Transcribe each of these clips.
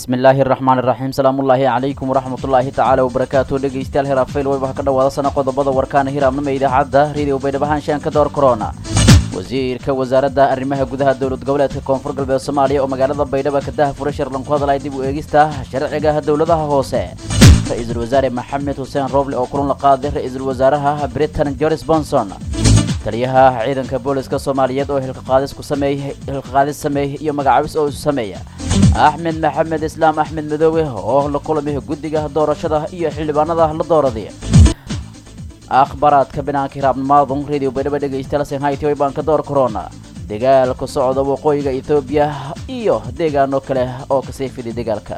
bismillaahi araxmaan iraxiim salaamullaahi calaykum waraxmatullaahi tacaala wabarakaatu dhegeystayaal heraafayl wayba ka dhawaada sana qodobada warkaana hiraabnima idaacadda radio baydhabahaan ka door korona wasiirka wasaaradda arrimaha gudaha dowlad goboleedka koonfur galbeed soomaaliya oo magaalada baydhaba ka daha furay shirlan ku hadlaya dib u eegista sharciga dowladaha hoose ra-iisul wasaare maxamed xuseen rooble oo kulan la qaaday ra-iisul wasaaraha britain joris bonson taliyaha ciidanka booliska soomaaliyeed oo hilkaqaadis ku sameeyey hilkaqaadis sameeyey iyo magacaabis oo isu sameeya axmed maxamed islaam axmed madoobe oo la kulamay guddiga doorashada iyo xildhibaanada la dooraday akhbaraadka banaanka hiraabnimaadun radio baydhaba dhegaystayaal shanghai way baan ka door korona dagaalka socda waqooyiga etoobiya iyo deegaano kale oo kasii fiday dagaalka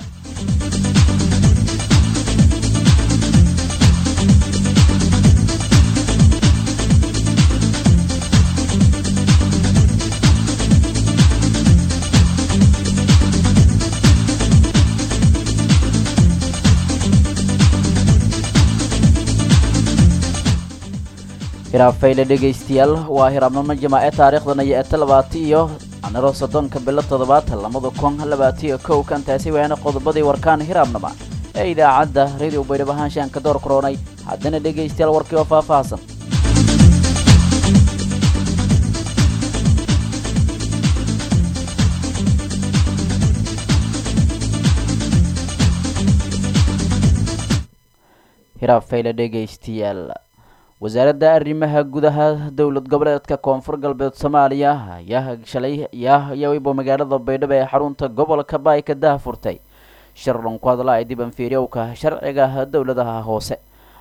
hiraabfayle dhegaystayaal waa hiraabnimo jamaace taariikhdana iyo eta labaati iyo aniro soddonka bilo toddobaad lamada kun labaatiyo kow kantaasi waana qodobadii warkaan hiraabnima ee idaacadda radio baydhab ahaanshaan ka door koronay haddana dhegaystayaal warkii oo faahfaahsan hiraabfayle dhegaystayaal wasaaradda arrimaha gudaha dowlad goboleedka koonfur galbeed soomaaliya ayaa shalay yawaybo magaalada baydhabo ee xarunta gobolka baay ka daha furtay shirlan ku hadla ay dibanfiiryowka sharciga dowladaha hoose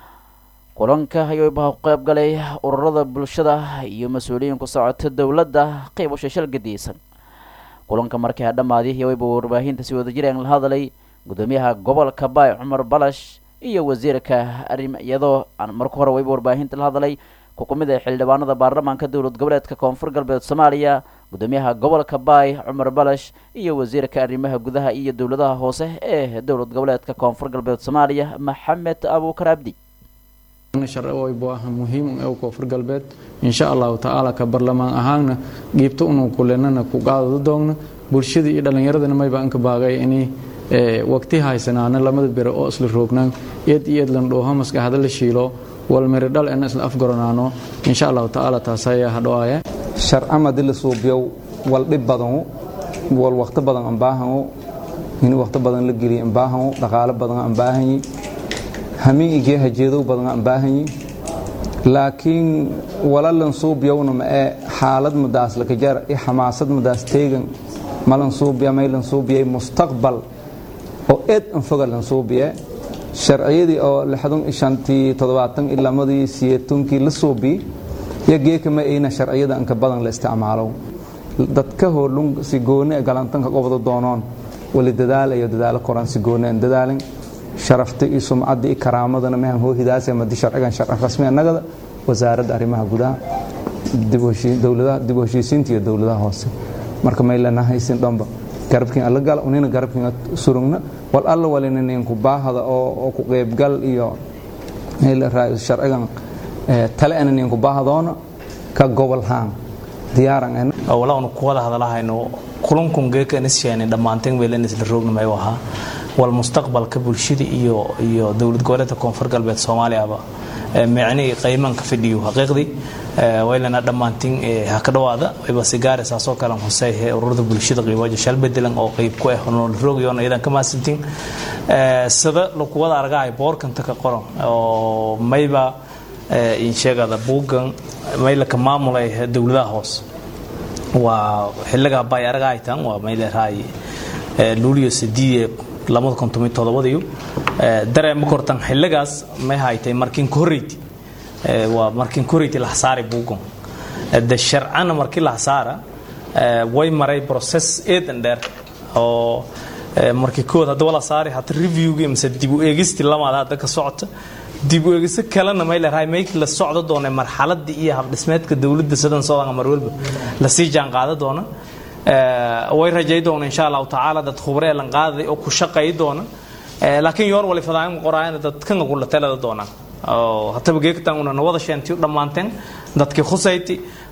kulanka ayayba qeyb galay ururada bulshada iyo mas-uuliyiin ku socota dowladda qeybasha shal gadiisan kulanka markii dhammaadi yawayba warbaahinta si wada jireen la hadlay gudoomiyaha gobolka baay cumar balash iyo wasiirka arrim iyadoo aan marka hore wayba warbaahinta la hadlay kukumid ee xildhibaanada baarlamaanka dowlad goboleedka koonfur galbeed soomaaliya gudoomiyaha gobolka baay cumar balash iyo wasiirka arrimaha gudaha iyo dowladaha hoose ee dowlad goboleedka koonfur galbeed soomaaliya maxamed abuukar abdi sharciwaybu ah muhiim ee koonfur galbeed insha allahu tacaala ka barlamaan ahaanna giibto unu kulenana ku qaadada doogna bulshada iyo dhallinyaradana mayba anka baaqay inay waqti haysanaana lamada bere oo isla roognaan eed iyo eed landhooho maskaxda la shiilo walmiri dhal ena isla afgaranaano insha allahu tacaala taas ayaa hadhoaya sharcamadi la suubiyow wal dhib badanu wal waqti badan aan baahanu in waqti badan la geliyo aan baahanu dhaqaale badan aan baahanyi hamiin igee hajeedow badan aan baahanyi laakiin walalan suubiyowna ma ee xaalad madaas lakajar iyo xamaasad madaas teegan malan suubiya maylan suubiyay mustaqbal oo eed anfoga lan suubiye sharciyadii oo shantii toddobaatan ilaa madii siyeetonkii la suubi yo geeka ma ayna sharciyada anka badan la isticmaalo dadka hoolun si gooni galantanka qobda doonoon wali dadaalayo dadaalo koran si gooni aan dadaalin sharafta iyo sumcadda iyo karaamadana mehan hoo hidaasa madi sharcigan sharci rasmi annagada wasaaradda arrimaha gudaha dib u heshiisiinta iyo dowladaha hoose marka maylana haysin dhanba garabkiin alla gala unina garabkiin surugna wal alla walina ninku baahada oo ku qeybgal iyo sharcigan tale ana ninku baahadoona ka gobol haan diyaaran walaanu ku wada hadalahayno kulankun geeka nisheeni dhammaanteen weelan isla roognimayu ahaa wal mustaqbalka bulshada iyo iyo dowlad goboleedka koonfur galbeed soomaaliyaba micnihii qaymanka fidhiyo xaqiiqdii waylana dhammaantiin ha ka dhawaada wayba sigaare saasoo kale husey ururada bulshada qiibajo shal bedelan oo qayb ku ah nool roogyoona iyadan ka maasantiin sida lagu wada argahay boorkanta ka qoran oo mayba insheegada buuggan maylaka maamulay dowladaha hoose waa xiligaa bay argahaytan waa mayleerahay luulio sidiye lamada kontomiyo todobadiyo dareema kortan xiligaas may haytay markiin ka horreyti waa markiin ka horreyti laxsaari buugon de sharcana markii laxsaara way maray process eedan dheer oo markii kood hadda wala saari hata reviewgii mise dib u eegisti lamaad hadda ka socota dib u eegisa kalena may leerahay may la socdo doona marxaladii iyo habdhismeedka dowladda sidan soodan mar walba la sii jaan qaada doona way rajay doona insha allahu tacaala dad khubre lan qaaday oo ku shaqay doona laakiin yoor wali fadaan qoraayna dad kan ugu la talada doona oo hataba geegtan una wada sheenti dhammaanteen dadkii khusayti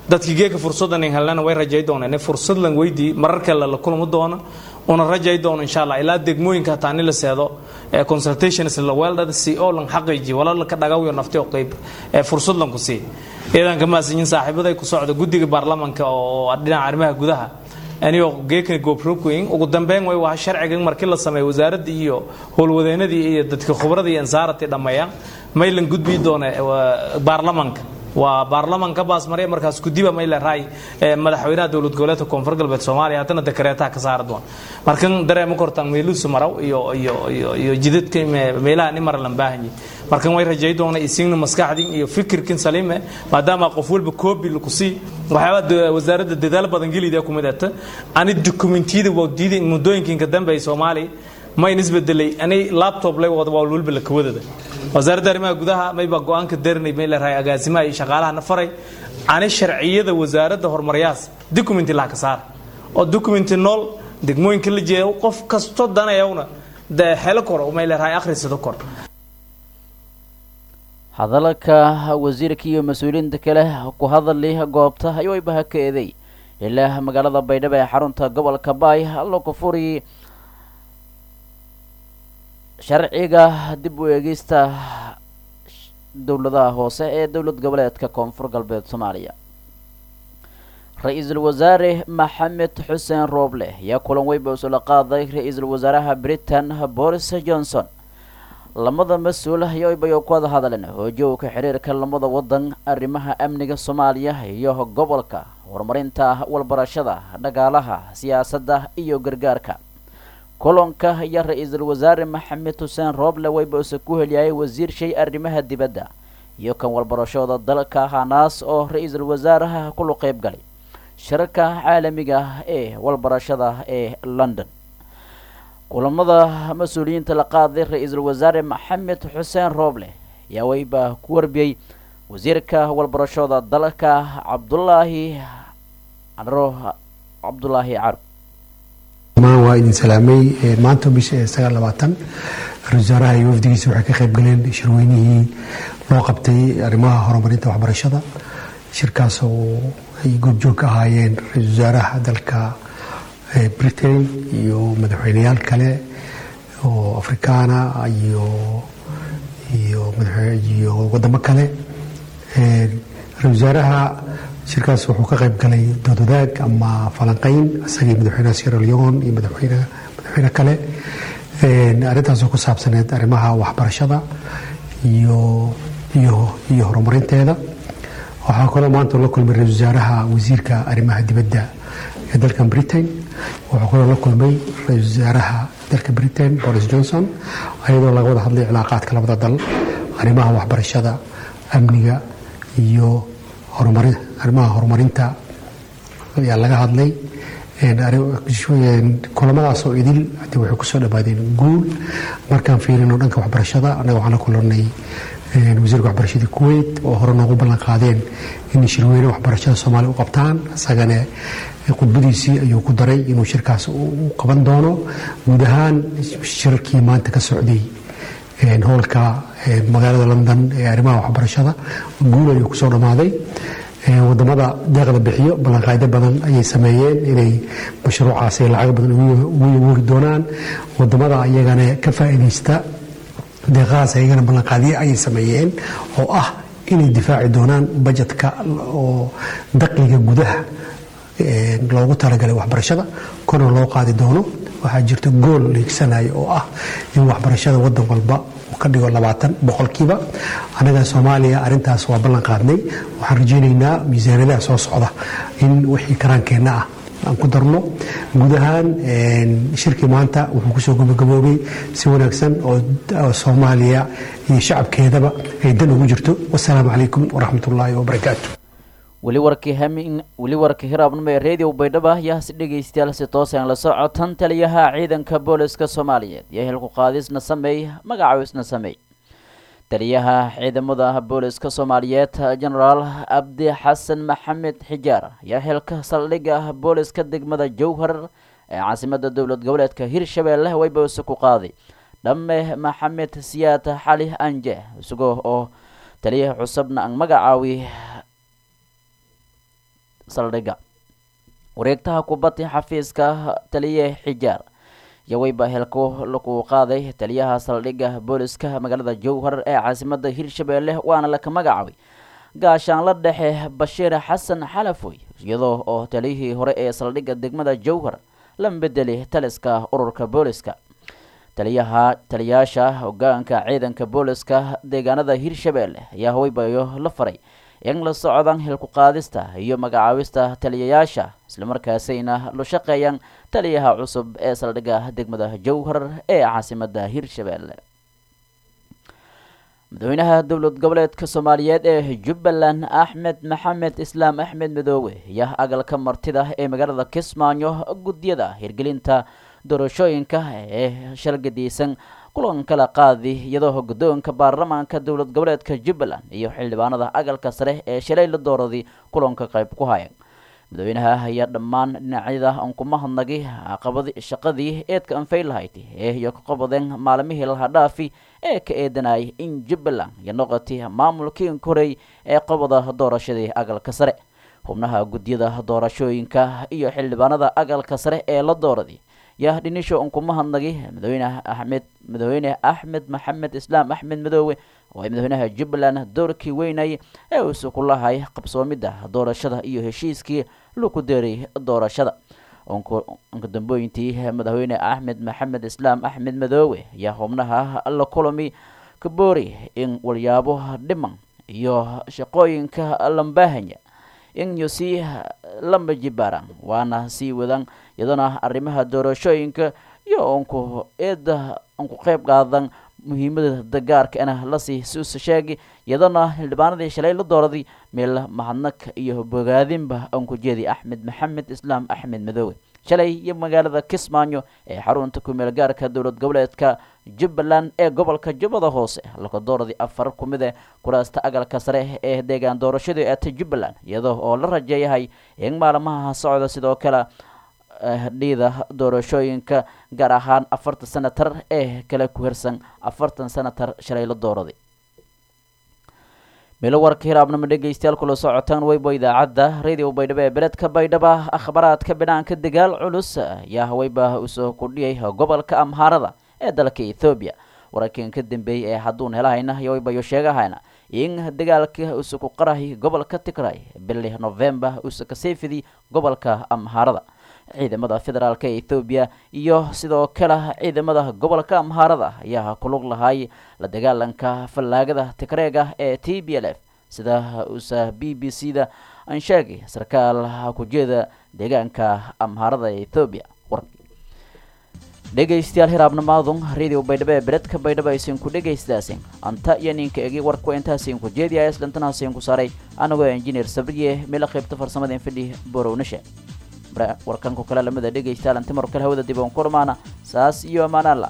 dadkii geeka fursadan in helnana way rajay doonaan fursad lan weydii marar kale la kulmi doono una rajay doono insha allah ilaa degmooyinka hataa ni la seedo consultations la weeldhada si oo lan xaqiiji wala la ka dhagawiyo nafti oo qayb fursad lan ku sii ciidanka maasinyin saaxiibaday ku socda guddiga baarlamanka oo dhinaca arrimaha gudaha anigoo geekani goobroogweyn ugu dambeyn way waa sharcigan markii la sameeyo wasaaradda iyo howlwadeenadii iyo dadka khubrada iyo ansaaradii dhammeeyaan maylan gudbii doona baarlamanka waa baarlamanka baasmarya markaas gudiba mayle raay madaxweynaha dowlad goboleedka koonfur galbeed soomaaliya haddana dekareetaha ka saari doona markan dareema kortaan meeluusu maraw iyo iyo iyo iyo jidadka meelaha ni mara lan baahanyi markan way rajay doona isigna maskaxdin iyo fikirkin saliime maadaama qof walba koobi laku sii waxyaabaa wasaaradda dadaal badan gelida ku mid ata ani dokumentiyada waqdiyada muddooyinkinka dambe ay soomaaliya mayn isbedelay ani laptop lay wada waa walba la kawadada wasaaradda arrimaha gudaha mayba go-aanka darinay may la rahay agaasimaha iyo shaqaalahana faray ani sharciyada wasaaradda horumaryaas documenti laha ka saar oo documenti nool degmooyinka la jeedo qof kasto danayawna de xelo kor may la rahay akhrisado kor hadalka wasiirka iyo mas-uuliyiinta kale ku hadali goobta ayuu ibaha ka eeday ilaa magaalada baydhabo ee xarunta gobolka baay allo ku furi sharciga dib u eegista dowladaha hoose ee dowlad goboleedka koonfur galbeed soomaaliya ra-iisul wasaare maxamed xuseen rooble ayaa kulan weyn ba usula qaaday ra-iisul wasaaraha britain boris johnson lamada mas-uul ayobayo ku wada hadleen hoojowka xiriirka lamada wadan arrimaha amniga soomaaliya iyo gobolka horumarinta walbarashada dhagaalaha siyaasadda iyo gargaarka kulanka iyo ra-iisul wasaare maxamed xuseen rooble wayba-use ku heliyay wasiir shay arrimaha dibadda iyo kan walbarashooda dalka hanaas oo ra-iisul wasaaraha kulu qeyb galay shirarka caalamiga ee walbarashada ee london kulamada mas-uuliyiinta la qaaday ra-iisul wasaare maxamed xuseen rooble ayaa wayba ku warbiyey wasiirka walbarashooda dalka cabdulaahi caro cabdulaahi caro waa idin salaamay maanta bisha sagaal labaatan ra-isul wasaaraha iyo wafdigiisa waxay ka qayb galeen shirweynihii loo qabtay arrimaha horumarinta waxbarashada shirkaas oo ay goobjoog ka ahaayeen ra-isul wasaaraha dalka britain iyo madaxweyneyaal kale oo afrikaana iyo iyo iyo wadamo kale ra-isul wasaaraha shirkaas wuxuu ka qayb galay doodwadaag ama falanqeyn isagii madaxweynaha sierra leon iyo madaxweyne madaxweyne kale arrintaasoo ku saabsaneed arrimaha waxbarashada iyo iyo iyo horumarinteeda waxaa kaloo maanta la kulmay ra-isul wasaaraha wasiirka arrimaha dibadda ee dalkan britain wuxuu kaloo la kulmay ra-isul wasaaraha dalka britain boris johnson ayadoo laga wada hadlay cilaaqaadka labada dal arrimaha waxbarashada amniga iyo horumarin arrimaha horumarinta ayaa laga hadlay kulamadaas oo idil hadi waxay kusoo dhammaadeen guul markaan fiirino dhanka waxbarashada annaga waxaan la kulanay wasiirka waxbarashadii kuwait oo hore noogu ballan qaadeen inay shirweyne waxbarashada soomaaliya u qabtaan isagana khudbadiisii ayuu ku daray inuu shirkaas u qaban doono guud ahaan shirarkii maanta ka socday howlka magaalada london ee arrimaha waxbarashada guul ayuu kusoo dhammaaday wadamada deeqda bixiyo ballanqaaydo badan ayay sameeyeen inay mashruucaas ay lacag badan ugu wuri doonaan wadamada ayagana ka faa'iidaysta deeqahaas ayagana ballanqaadyo ayay sameeyeen oo ah inay difaaci doonaan bajetka oo dakhliga gudaha loogu talagalay waxbarashada korna loo qaadi doono waxaa jirta gool la higsanayo oo ah in waxbarashada wadan walba ka dhigo labaatan boqolkiiba annaga soomaaliya arintaas waa ballan qaadnay waxaan rajaynaynaa miisaaniyadaha soo socda in wixii karaankeenna ah aan ku darno guud ahaan shirkii maanta wuxuu kusoo gabagaboobay si wanaagsan oo soomaaliya iyo shacabkeedaba ay dan ugu jirto wasalaamu calaykum waraxmat ullaahi wabarakaatu weli warkii hamin weli warkii hiraabnimo ee radio baydhabo ayaa si dhegaystayaal si toosan la socotan taliyaha ciidanka booliska soomaaliyeed iyo hilku qaadisna sameey magacawisna sameey taliyaha ciidamada booliska soomaaliyeed genaraal abdi xasan maxamed xijaar ayaa xilka saldhigga booliska degmada jowhar ee caasimada dowlad goboleedka hirshabeelle waybawse ku qaaday dhamme maxamed siyaad xali anje isagoo oo taliyaha cusubna aan magacaawi saldhigga wareegtaha kubadda xafiiska taliye xijaar yaweyba helku lagu qaaday taliyaha saldhigga booliska magaalada jowhar ee caasimada hirshabeelle waana laka magacaabay gaashaanla dhexe bashiir xasan xalafoy iyadoo oo taliyihii hore ee saldhigga degmada jowhar la bedeli taliska ururka booliska taliyaha taliyaasha hogaanka ciidanka booliska deegaanada hirshabeelle ayaa haweybayo la faray in la socdaan hilku qaadista iyo magacaabista taliyayaasha islamarkaasayna la shaqeeyaan taliyaha cusub ee saldhigga degmada jowhar ee caasimada hirshabeelle madaxweynaha dowlad goboleedka soomaaliyeed ee jubbaland axmed maxamed islaam axmed midoobe ayaa agalka martida ee magaalada kismaayo guddiyada hirgelinta doorashooyinka ee shalgadiisan kulan kala qaadi iyadoo guddoonka baarlamaanka dowlad goboleedka jubbaland iyo xildhibaanada agalka sare ee shalay la dooraday kulanka qayb ku haya madaxweynaha ayaa dhammaan dhinacyada ankuma hadnagi qabad shaqadii eedka anfay lahayd ee iyo ka qabadeen maalmihii lahadhaafi ee ka eedanayay in jubbaland iyo noqotay maamulkii korey ee qabada doorashadii agalka sare xubnaha guddiyada doorashooyinka iyo xildhibaanada agalka sare ee la dooraday yaa dhinisho unkuma hadnagi madaxweyne axmed madaxweyne axmed maxamed islaam axmed madoobe oo ay madaxweynaha jubbaland doorkii weynay ee uusu ku lahay qabsoomidda doorashada iyo heshiiskii lagu deeray doorashada unka dambooyintii madaxweyne axmed maxamed islaam axmed madoobe ayaa xubnaha la kulami kaboori in walyaabo dhiman iyo shaqooyinka lambaahanya in iyo sii lama jibaaraan waana sii wadaan iyadana arrimaha doorashooyinka iyo unku eeda unku qeyb qaadan muhiimada dagaarka ina lasii suusa sheegi iyadana xildhibaanadii shalay la dooraday meel mahadnag iyo bogaadinba unku jeedi axmed maxamed islaam axmed madoobe shalay iyo magaalada kismaayo ee xarunta kumeel gaarka dowlad goboleedka jubbaland ee gobolka jubbada hoose laka dooradii afar ku mid e kuraasta agalka sare ee deegaan doorashadii eeta jubbaland iyadoo oo la rajeeyahay in maalmaha socda sidoo kale dhiida doorashooyinka gaar ahaan afartan senatar ee kale ku hirsan afartan senatar shalay la dooraday meelo warka hiraabnama dhegeystayaal kula socotaan weybo idaacadda radio baydhabo ee beledka baydhaba akhbaraadka binaanka dagaal culus ayaa haweyba usoo kordhiyay gobolka amhaarada ee dalka ethoobiya wararkan ka dambeeyey ee hadduun helahayna yoweybayo sheegahayna in dagaalka usa ku qarahay gobolka tigray bili november usa kasii fidi gobolka amhaarada ciidamada federaalk ee ethoobiya iyo sidoo kale ciidamada gobolka amhaarada ayaa kulug lahay la dagaalanka fallaagada tigreega ee t b l f sida usa b b c da aan sheegay sarkaal kujeeda deegaanka amhaarada ee ethoobiya dhegaystayaal hiraabnamaadun radio baydhabo ee beredka baydhabo aysan ku dhegaystaaseen anta iyo ninka egi warku intaasin ku jeediya islantanahasin ku saaray anagoo engineer sabriye meela qaybta farsamada infidhi borownashe warkanku kale lamida dhegaystayaal anti mar kale hawada dib oon ku dhamaana saas iyo amaanaalla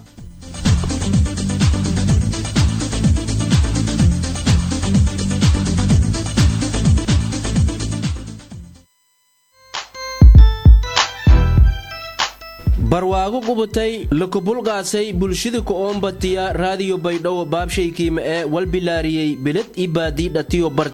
barwaago qubatay lakubulqaasay bulshida ku oombatiya raadiyo baydhabo baabshaykiima ee walbilaariyey beled i baadii dhatiyo